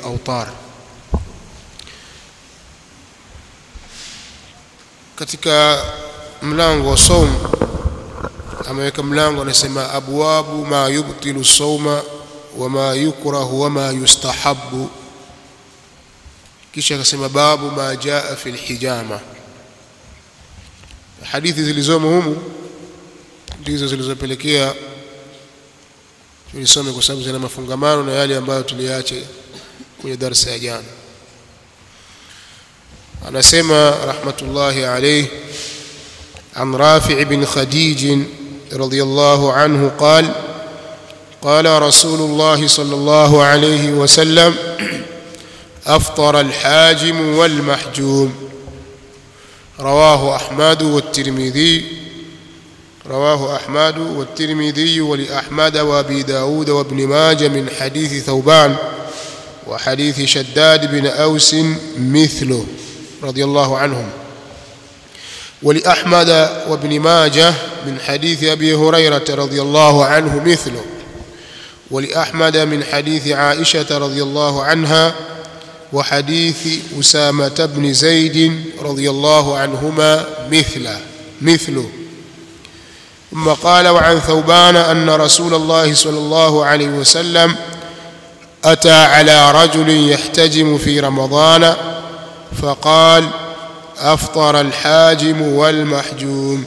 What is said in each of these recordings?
al-awtar katika mlango wa saum ameweka mlango anasema abwabu ma yubtilu sauma wama yukrahu wama yustahabu kisha akasema babu ma jaa fi lhijama hadithi zilizomo humu ndizo zilizopelekea tulisome kwa sababu zina mafungamano na yale ambayo tuliacha kwenye darsa ya jana anasema rahmatullahi alayhi عن رافع بن خديج رضي الله عنه قال قال رسول الله صلى الله عليه وسلم أفطر الحاجم والمحجوم رواه أحمد والترمذي رواه أحمد والترمذي ولأحمد وأبي داود وابن ماجه من حديث ثوبان وحديث شداد بن أوس مثله رضي الله عنهم ولأحمد وابن ماجه من حديث أبي هريرة رضي الله عنه مثله ولأحمد من حديث عائشة رضي الله عنها وحديث أسامة بن زيد رضي الله عنهما مثله مثله ثم قال وعن ثوبان أن رسول الله صلى الله عليه وسلم أتى على رجل يحتجم في رمضان فقال أفطر الحاجم والمحجوم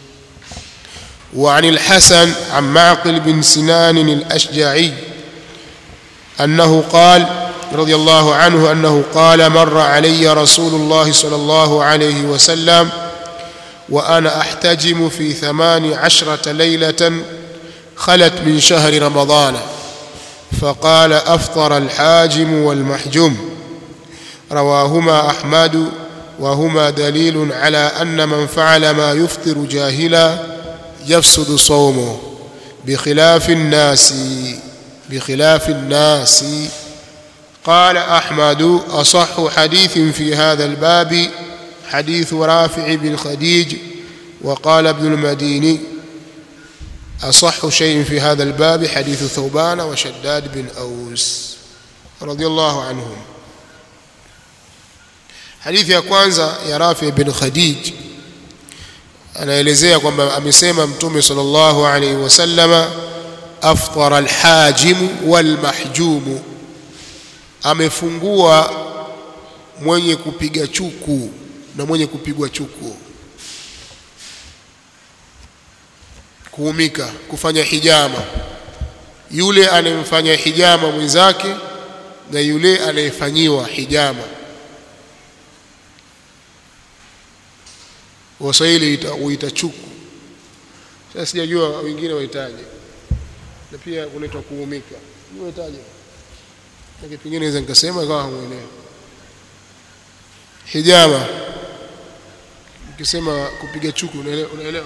وعن الحسن عن معقل بن سنان الأشجعي أنه قال رضي الله عنه أنه قال مر علي رسول الله صلى الله عليه وسلم وأنا أحتجم في ثمان عشرة ليلة خلت من شهر رمضان فقال أفطر الحاجم والمحجوم رواهما أحمد وهما دليل على أن من فعل ما يفطر جاهلا يفسد صومه بخلاف الناس بخلاف الناس قال أحمد أصح حديث في هذا الباب حديث رافع بن خديج وقال ابن المديني أصح شيء في هذا الباب حديث ثوبان وشداد بن أوس رضي الله عنهم hadithi ya kwanza ya Rafi bin Khadij anaelezea kwamba amesema mtume sallallahu alaihi wasallama aftara alhajim walmahjum amefungua mwenye kupiga chuku na mwenye kupigwa chuku kuumika kufanya hijama yule anayemfanya hijama mwenzake na yule anayefanyiwa hijama waswahili huita chuku sasa sijajua wengine wahitaje na pia kunaitwa kuumika wahitaje lakini pengine naweza nikasema ikawa hamuelewa hijama ukisema kupiga chuku unaelewa unaelewa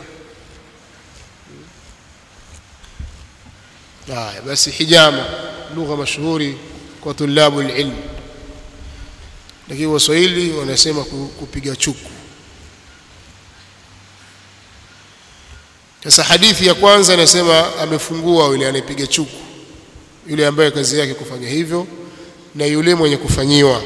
haya basi hijama lugha mashuhuri kwa tulabu ilm lakini waswahili wanasema kupiga chuku Sasa hadithi ya kwanza inasema amefungua yule anayepiga chuku, yule ambaye kazi yake kufanya hivyo, na yule mwenye kufanyiwa.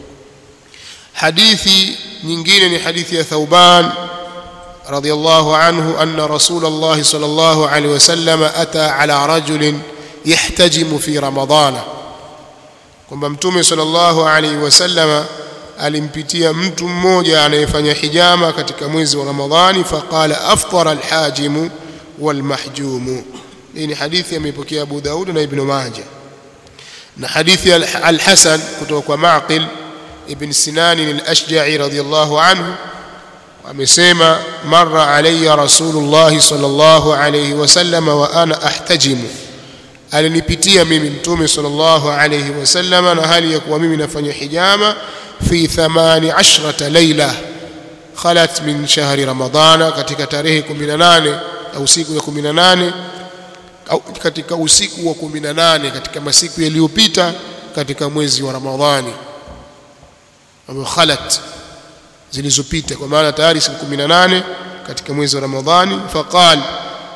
Hadithi nyingine ni hadithi ya Thauban radhiyallahu anhu anna Rasulullah sallallahu alaihi wasallam ata ala rajulin yahtajimu fi Ramadana, kwamba Mtume sallallahu alaihi wasallama alimpitia mtu mmoja anayefanya hijama katika mwezi wa Ramadhani faqala aftara alhajimu walmahjumu hii ni hadithi ameipokea Abu Daud na Ibn Majah na hadithi al-Hasan kutoka kwa Maqil ibn Sinan al-Ashja'i radiyallahu anhu amesema marra alayya rasulullah sallallahu alayhi wasallam wa ana ahtajimu alinipitia mimi mtume sallallahu alayhi wasallam na hali ya kuwa mimi nafanya hijama fi 18 laila khalat min shahri ramadana katika tarehe 18 au siku ya 18 au katika usiku wa 18 katika masiku yaliyopita katika mwezi wa Ramadhani ambao khalat zilizopita kwa maana tayari siku 18 katika mwezi wa Ramadhani faqal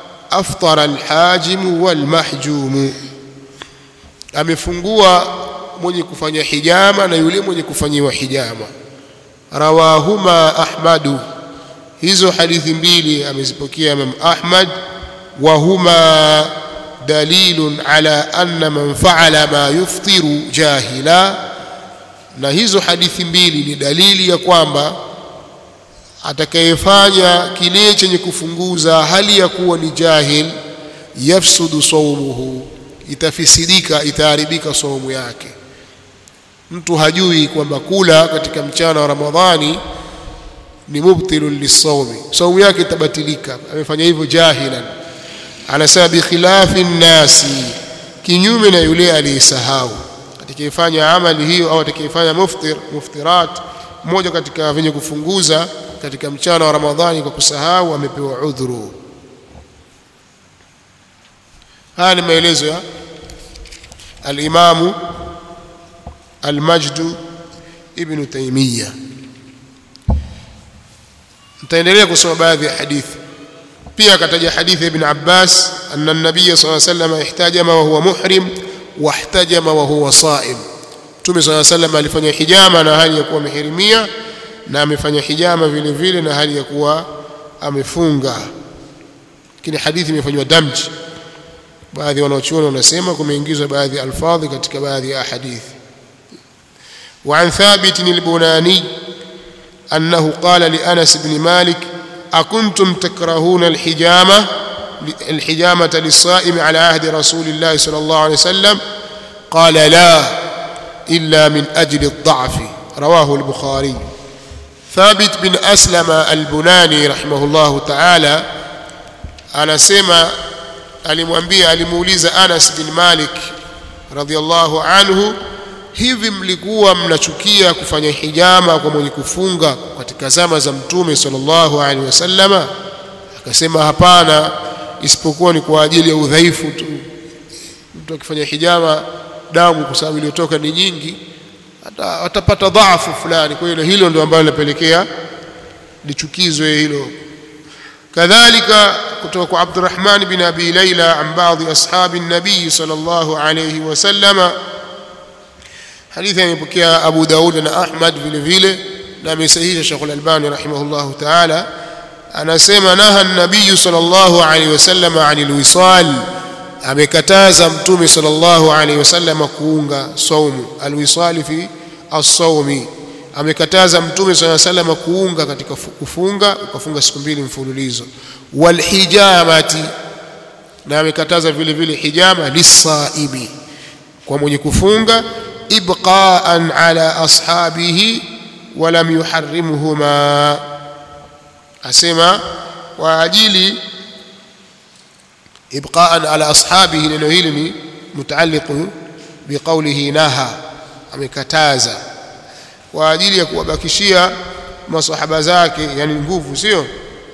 aftara alhajim walmahjum amefungua mwenye kufanya hijama na yule mwenye kufanyiwa hijama rawahuma ahmadu hizo hadithi mbili amezipokea Imam Ahmad wa huma dalilun ala anna man fa'ala ma yuftiru jahila na hizo hadithi mbili ni dalili ya kwamba atakayefanya kile chenye kufunguza hali ya kuwa ni jahil yafsudu saumuhu itafisidika itaharibika saumu yake mtu hajui kwamba kula katika mchana wa Ramadhani ni mubtilun lisawmi saumu yake itabatilika amefanya hivyo jahilan anasema bi khilafi nnasi kinyume na yule aliyesahau atakayefanya amali hiyo au atakayefanya muftir muftirat mmoja katika venye kufunguza katika mchana wa Ramadhani kwa kusahau amepewa udhuru haya ni maelezo ya al-Imamu al-Majd ibn Taymiyyah nitaendelea kusoma baadhi ya hadithi pia akataja hadithi ya ibn Abbas anna an-nabiy sallallahu alayhi wasallam ihtajama wa huwa muhrim wa ihtajama wa huwa saim Mtume sallallahu alayhi wasallam alifanya hijama na hali ya kuwa amehirimia na amefanya hijama vile vile na hali ya kuwa amefunga lakini hadithi imefanywa damji baadhi wanaochuoni wanasema kumeingizwa baadhi ya alfadhi katika baadhi ya hadithi وعن ثابت البناني أنه قال لأنس بن مالك أكنتم تكرهون الحجامة الحجامة للصائم على عهد رسول الله صلى الله عليه وسلم قال لا إلا من أجل الضعف رواه البخاري ثابت بن أسلم البناني رحمه الله تعالى أنا سمع alimwambia alimuuliza Anas bin Malik radhiallahu anhu hivi mlikuwa mnachukia kufanya hijama kwa mwenye kufunga katika zama za mtume sallallahu alaihi wasallama akasema hapana isipokuwa ni kwa ajili ya udhaifu tu mtu akifanya hijama damu kwa sababu iliyotoka ni nyingi atapata dhaafu fulani kwa hiyo hilo ndio ambalo linapelekea lichukizwe hilo kadhalika kutoka kwa Abdurrahman bin Abi Layla an baadhi ashabi nabii sallallahu alayhi wasallama hadithi imepokea Abu Daud na Ahmad vile vile na amesahihisha Sheikh Al-Albani rahimahullahu ta'ala anasema naha an-nabii sallallahu alayhi wasallama anil wisal amekataza mtume sallallahu alayhi wasallama kuunga saumu alwisali fi as-sawmi amekataza mtume swalla sallam kuunga katika kufunga ukafunga siku mbili mfululizo walhijamati na amekataza vile vile hijama lisaimi kwa mwenye kufunga ibqaan ala ashabihi walam yuharrimuhuma asema kwa ajili ibqaan ala ashabihi neno hili ni mutaalliqu biqawlihi naha amekataza kwa ajili ya kuwabakishia masahaba zake yani nguvu sio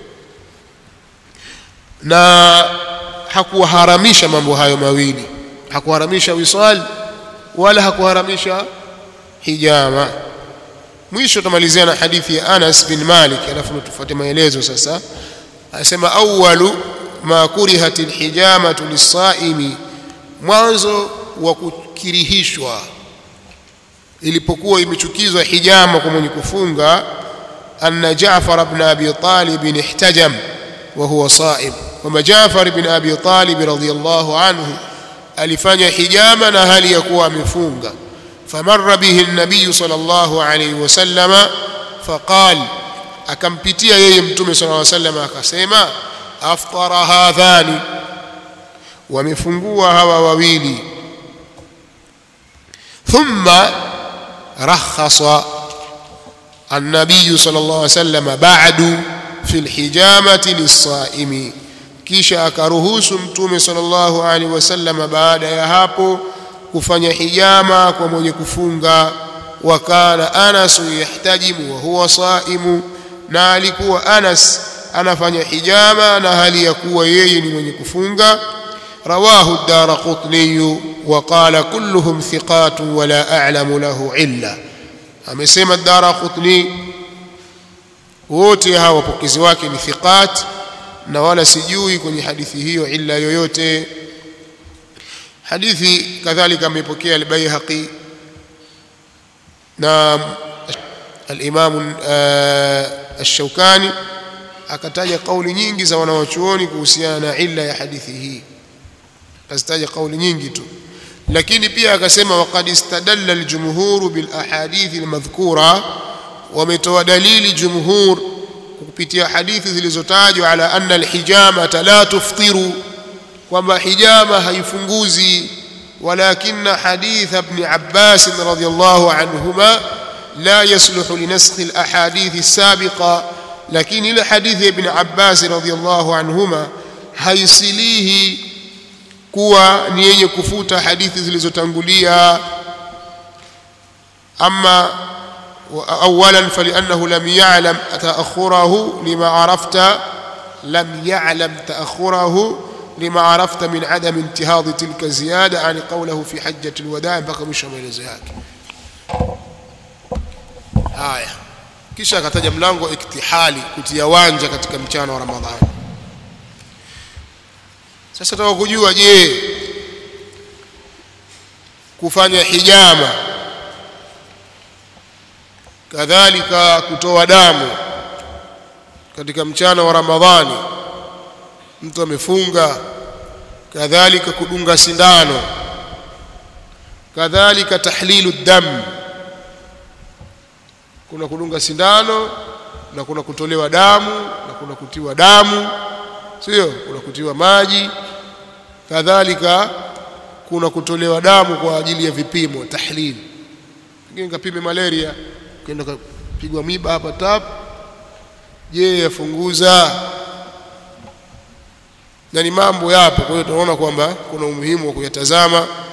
na hakuharamisha mambo hayo mawili hakuharamisha wisal wala hakuharamisha hijama mwisho tumalizia na hadithi ya Anas bin Malik alafu tufuate maelezo sasa anasema awwalu ma kurihatil hijamatu lisaimi mwanzo wa kukirihishwa ilipokuwa imechukizwa hijama kwa mwenye kufunga anna Jaafar ibn Abi Talib ihtajam wa huwa saim kwamba Jaafar ibn Abi Talib radhiyallahu anhu alifanya hijama na hali ya kuwa amefunga famarra bihi an-nabiy sallallahu alayhi wasallama faqal akampitia yeye mtume sallallahu alayhi wasallam akasema aftara hadhani wamefungua hawa wawili thumma رخص النبي صلى الله عليه وسلم بعد في الحجامة للصائم kisha akaruhusu mtume sallallahu alaihi wasallam baada ya hapo kufanya hijama kwa mwenye kufunga wa kana Anas yahtajimu wa huwa saimu na alikuwa Anas anafanya hijama na hali ya kuwa yeye ni mwenye kufunga رواه الدارقطني وقال كلهم ثقات ولا أعلم له علة amesema Daraqutni wote hawa wapokezi wake ni thiqat na wala sijui kwenye hadithi hiyo illa yoyote hadithi kadhalika amepokea al-Baihaqi na al-Imam ash-Shawkani akataja kauli nyingi za wanawachuoni kuhusiana na illa ya hadithi hii akazitaja kauli nyingi tu lakini pia akasema waqad istadalla al-jumhur bil ahadith al-madhkura wametoa dalili jumhur kupitia hadithi zilizotajwa ala anna al-hijama la tuftiru kwamba hijama haifunguzi ولكن حديث ابن عباس رضي الله عنهما لا يصلح لنسخ الأحاديث السابقة لكن إلى حديث ابن عباس رضي الله عنهما هيصليه kuwa ni yenye kufuta hadithi zilizotangulia ama awalan faliannahu lam ya'lam ta'akhurahu lima arafta lam ya'lam ta'akhurahu لما عرفت من عدم انتهاض تلك الزيادة عن قوله في حجة الوداع بقى مش maelezo yake haya kisha akataja mlango iktihali kutia wanja katika mchana wa Ramadhani sasa tutaka kujua je kufanya hijama kadhalika kutoa damu katika mchana wa Ramadhani mtu amefunga kadhalika kudunga sindano kadhalika tahlilu dam kuna kudunga sindano na kuna kutolewa damu na kuna kutiwa damu sio kuna kutiwa maji kadhalika kuna kutolewa damu kwa ajili ya vipimo tahlil pengine kapime malaria ukaenda kapigwa miba hapa tap je yafunguza na ni mambo yapo kwa hiyo tunaona kwamba kuna umuhimu wa kuyatazama